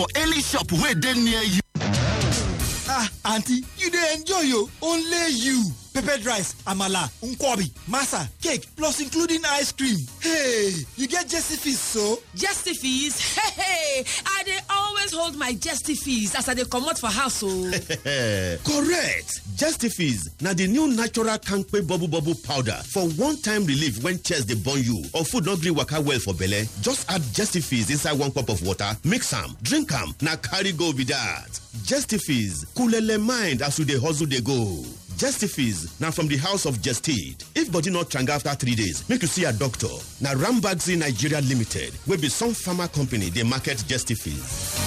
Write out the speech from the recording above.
for any shop wey dey near you. ah aunty you dey enjoy o only you peppered rice amala nkwobi masa cake plus including ice cream hey you get jesse fees so. Jesty fees? Hey, hey, I dey always hold my jesty fees as I dey comot for house o. correct justifies na the new natural kampe bubble bubble powder for one-time relief when chest dey burn you or food no gree waka well for belle just add justifies inside one cup of water mix am drink am na carry go be that justifies coolele mind as you dey hustle dey go justifies na from the house of gestid if body no tranga after three days make you see your doctor na rambagzi nigeria limited wey be some pharma company dey market justifies.